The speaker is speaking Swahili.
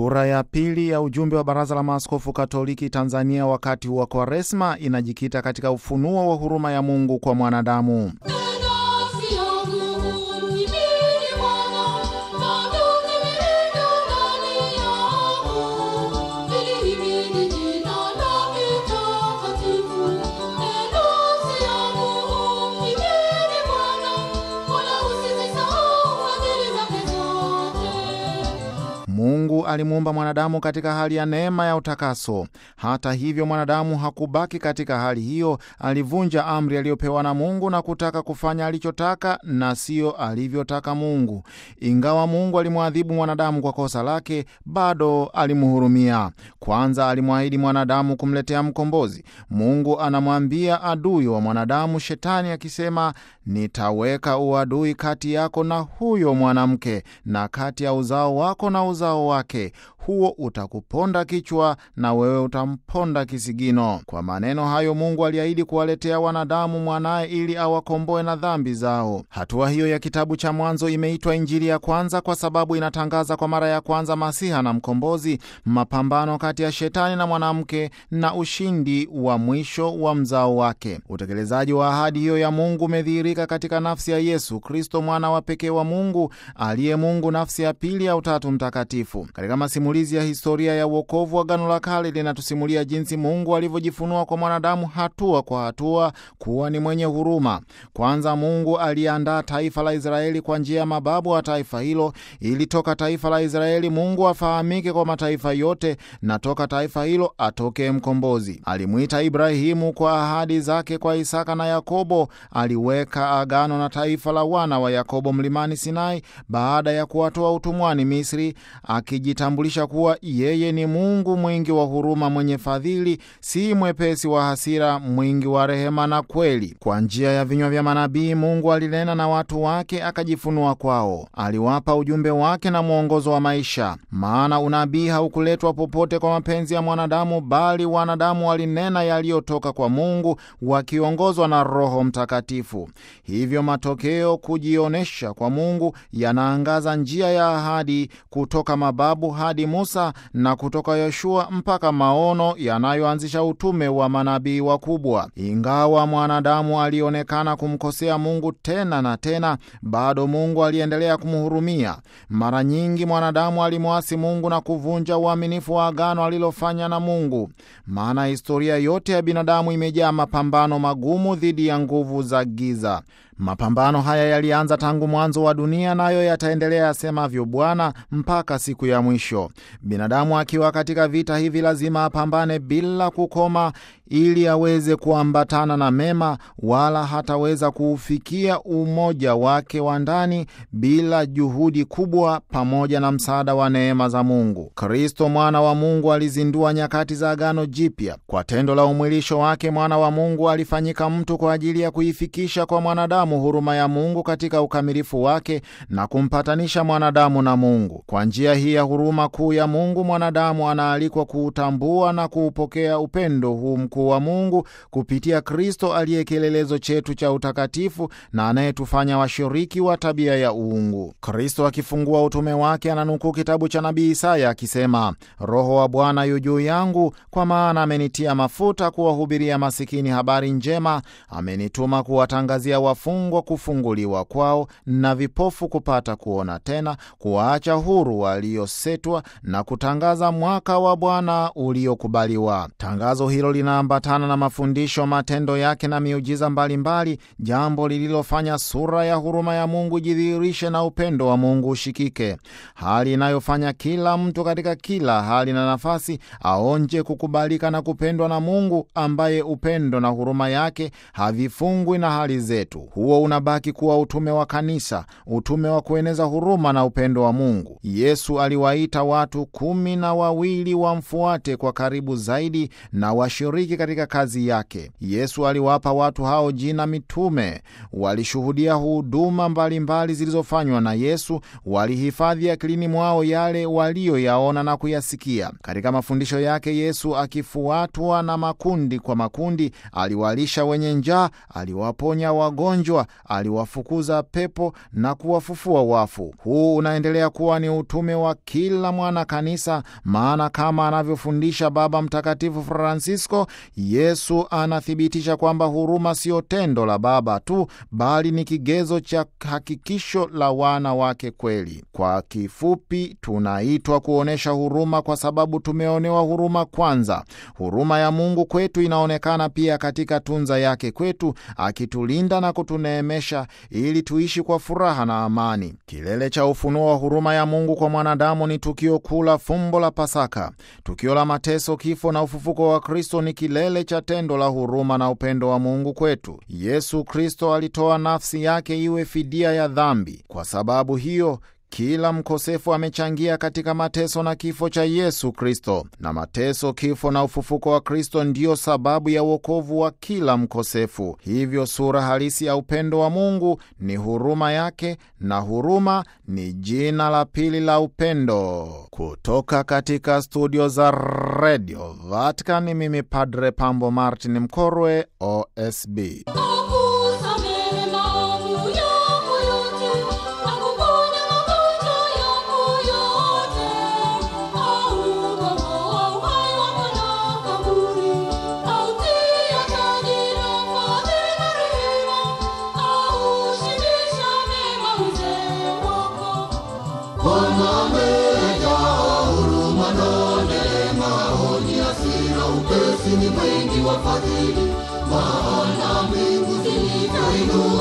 Sura ya pili ya ujumbe wa Baraza la Maaskofu Katoliki Tanzania wakati wa Kwaresma inajikita katika ufunuo wa huruma ya Mungu kwa mwanadamu. Mungu alimuumba mwanadamu katika hali ya neema ya utakaso. Hata hivyo, mwanadamu hakubaki katika hali hiyo. Alivunja amri aliyopewa na Mungu na kutaka kufanya alichotaka na siyo alivyotaka Mungu. Ingawa Mungu alimwadhibu mwanadamu kwa kosa lake, bado alimhurumia. Kwanza alimwahidi mwanadamu kumletea mkombozi. Mungu anamwambia adui wa mwanadamu, Shetani, akisema, nitaweka uadui kati yako na huyo mwanamke na kati ya uzao wako na uzao wake huo utakuponda kichwa na wewe utamponda kisigino. Kwa maneno hayo Mungu aliahidi kuwaletea wanadamu mwanaye ili awakomboe na dhambi zao. Hatua hiyo ya kitabu cha Mwanzo imeitwa Injili ya kwanza kwa sababu inatangaza kwa mara ya kwanza Masiha na mkombozi, mapambano kati ya shetani na mwanamke na ushindi wa mwisho wa mzao wake. Utekelezaji wa ahadi hiyo ya Mungu umedhihirika katika nafsi ya Yesu Kristo, mwana wa pekee wa Mungu aliye Mungu, nafsi ya pili ya Utatu Mtakatifu. Katika masimulizi ya historia ya uokovu wa Agano la Kale linatusimulia jinsi Mungu alivyojifunua kwa mwanadamu hatua kwa hatua kuwa ni mwenye huruma. Kwanza Mungu aliandaa taifa la Israeli kwa njia ya mababu wa taifa hilo, ili toka taifa la Israeli Mungu afahamike kwa mataifa yote, na toka taifa hilo atokee mkombozi. Alimwita Ibrahimu kwa ahadi zake kwa Isaka na Yakobo. Aliweka agano na taifa la wana wa Yakobo mlimani Sinai baada ya kuwatoa utumwani Misri, akijitambulisha kuwa yeye ni Mungu mwingi wa huruma, mwenye fadhili, si mwepesi wa hasira, mwingi wa rehema na kweli. Kwa njia ya vinywa vya manabii Mungu alinena na watu wake, akajifunua kwao. Aliwapa ujumbe wake na mwongozo wa maisha, maana unabii haukuletwa popote kwa mapenzi ya mwanadamu, bali wanadamu walinena yaliyotoka kwa Mungu wakiongozwa na Roho Mtakatifu. Hivyo matokeo kujionyesha kwa Mungu yanaangaza njia ya ahadi kutoka mababu hadi Musa na kutoka Yoshua mpaka maono yanayoanzisha utume wa manabii wakubwa. Ingawa mwanadamu alionekana kumkosea Mungu tena na tena, bado Mungu aliendelea kumhurumia. Mara nyingi mwanadamu alimwasi Mungu na kuvunja uaminifu wa agano alilofanya na Mungu, maana historia yote ya binadamu imejaa mapambano magumu dhidi ya nguvu za giza. Mapambano haya yalianza tangu mwanzo wa dunia, nayo yataendelea, asemavyo Bwana, mpaka siku ya mwisho. Binadamu akiwa katika vita hivi lazima apambane bila kukoma, ili aweze kuambatana na mema, wala hataweza kuufikia umoja wake wa ndani bila juhudi kubwa pamoja na msaada wa neema za Mungu. Kristo mwana wa Mungu alizindua nyakati za Agano Jipya. Kwa tendo la umwilisho wake, mwana wa Mungu alifanyika mtu kwa ajili ya kuifikisha kwa mwanadamu huruma ya Mungu katika ukamilifu wake na kumpatanisha mwanadamu na Mungu. Kwa njia hii ya huruma kuu ya Mungu, mwanadamu anaalikwa kuutambua na kuupokea upendo huu mkuu wa Mungu kupitia Kristo aliye kielelezo chetu cha utakatifu na anayetufanya washiriki wa tabia ya uungu. Kristo akifungua utume wake ananukuu kitabu cha nabii Isaya akisema, Roho wa Bwana yu juu yangu, kwa maana amenitia mafuta kuwahubiria masikini habari njema, amenituma kuwatangazia wafungwa kufunguliwa kwao, na vipofu kupata kuona tena, kuwaacha huru waliosetwa, na kutangaza mwaka wa Bwana uliokubaliwa. Tangazo hilo linaambatana na mafundisho, matendo yake na miujiza mbalimbali mbali, jambo lililofanya sura ya huruma ya Mungu jidhihirishe na upendo wa Mungu ushikike, hali inayofanya kila mtu katika kila hali na nafasi aonje kukubalika na kupendwa na Mungu ambaye upendo na huruma yake havifungwi na hali zetu. Huo unabaki kuwa utume wa kanisa, utume wa kueneza huruma na upendo wa Mungu. Yesu aliwaita watu kumi na wawili wamfuate kwa karibu zaidi na washiriki katika kazi yake. Yesu aliwapa watu hao jina mitume. Walishuhudia huduma mbalimbali zilizofanywa na Yesu, walihifadhi akilini mwao yale waliyoyaona na kuyasikia. Katika mafundisho yake, Yesu akifuatwa na makundi kwa makundi, aliwalisha wenye njaa, aliwaponya wagonjwa alipojeruhiwa aliwafukuza pepo na kuwafufua wafu. Huu unaendelea kuwa ni utume wa kila mwana kanisa, maana kama anavyofundisha Baba Mtakatifu Francisco, Yesu anathibitisha kwamba huruma sio tendo la Baba tu, bali ni kigezo cha hakikisho la wana wake kweli. Kwa kifupi, tunaitwa kuonyesha huruma kwa sababu tumeonewa huruma kwanza. Huruma ya Mungu kwetu inaonekana pia katika tunza yake kwetu, akitulinda na kutuneemesha ili tuishi kwa furaha na amani. Kilele cha ufunuo wa huruma ya Mungu kwa mwanadamu ni tukio kuu la fumbo la Pasaka. Tukio la mateso, kifo na ufufuko wa Kristo ni kilele cha tendo la huruma na upendo wa Mungu kwetu. Yesu Kristo alitoa nafsi yake iwe fidia ya dhambi. Kwa sababu hiyo kila mkosefu amechangia katika mateso na kifo cha Yesu Kristo, na mateso, kifo na ufufuko wa Kristo ndiyo sababu ya uokovu wa kila mkosefu. Hivyo sura halisi ya upendo wa Mungu ni huruma yake, na huruma ni jina la pili la upendo. Kutoka katika studio za redio Vatican, mimi Padre Pambo Martin Mkorwe, OSB. Akusamehe maovu yako yote, akuponya magonjwa yako yote. Aukomboa uhai wa mwanakaburi, autia taji la fadhili na rehema, aushibisha mema uzee wako. Bwana amejaa huruma na neema, haoni hasira, upesi ni mwingi wa fadhili. Maana mbingu zilivyoinuka